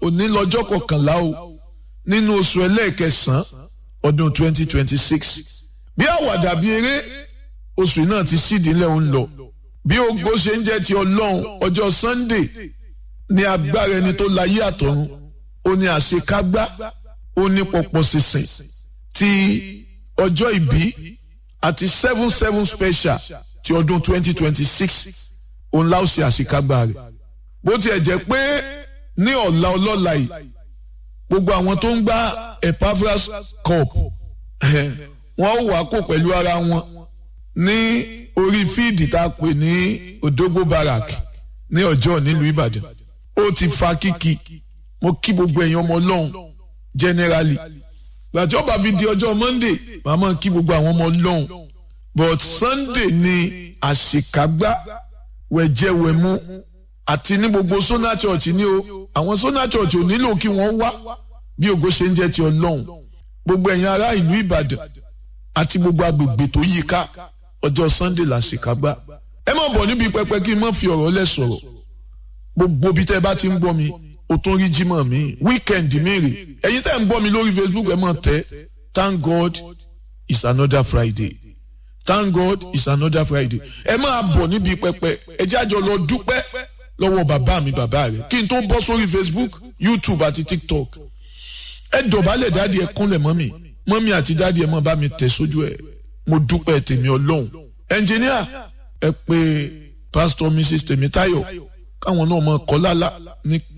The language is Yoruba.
òní lọ́jọ́ kọkànlá o nínú oṣù ẹlẹ́ẹ̀kẹsàn-án ọdún 2026 bí àwàdà bí eré oṣù náà ti sídìílẹ̀ ń lọ bí ògo ṣe ń jẹ́ ti ọlọ́run ọjọ́ sunday ní agbára ẹni tó láyé àtọ̀run ó ní àṣekágbá ó ní pọ̀pọ̀ sísìn ti ọjọ́ ìbí àti seven seven special ti ọdún 2026 òun láò ṣe àṣekágbá rẹ̀ bó tiẹ̀ jẹ́ pé ní ọ̀la ọlọ́la yìí gbogbo àwọn tó ń gbá Epaphras cup wọ́n wà kó pẹ̀lú ara wọn ní orí fíìdì tá a pè ní Odogbo Barrack ní ọjọ́ nílùú Ìbàdàn ó ti fa kíkì mo kí gbogbo ẹ̀yin ọmọ ọlọ́run generally gbàtí ọba fi di ọjọ́ Monday màmá kí gbogbo àwọn ọmọ ọlọ́run but Sunday ni àṣekágbá wẹ̀jẹ̀wẹ̀mú àti ní gbogbo Sona Church ní o àwọn Sona Church ò nílò kí wọ́n wá bí ògo ṣe ń jẹ́ ti ọlọ́run gbogbo ẹ̀yin ará ìlú Ìbàdàn àti gbogbo agbègbè tó yí ká ọjọ́ Sunday làṣekágbá ẹ má bọ̀ níbi pẹpẹ kí n má fi ọ̀rọ̀ lẹ̀ sọ̀rọ̀ gbogbo bí tẹ́ bá ti ń gbọ́ mi o tún rí jímọ̀ mi weekend mi rè ẹ̀yin tẹ́ ń gbọ́ mi lórí Facebook ẹ má tẹ́ thank God it's another Friday thank God it's another Friday ẹ máa bọ̀ níbi pẹpẹ ẹ jẹ́ àjọ lọ dúpẹ́ lọ́wọ́ bàbá mi bàbá rẹ̀ kí n tó bọ́ sórí Facebook YouTube àti TikTok ẹ dọ̀bálẹ̀ dáàdi ẹ kúnlẹ̀ mọ́mì mọ́mì àti dáàdi ẹ má bá mi tẹ̀ sójú ẹ̀ mo dúpẹ́ tèmi ọlọ́run ẹnjìníà ẹ pé pásítọ̀ Mrs Tèmítáyọ̀ káwọn náà mọ kọ́ lálá ní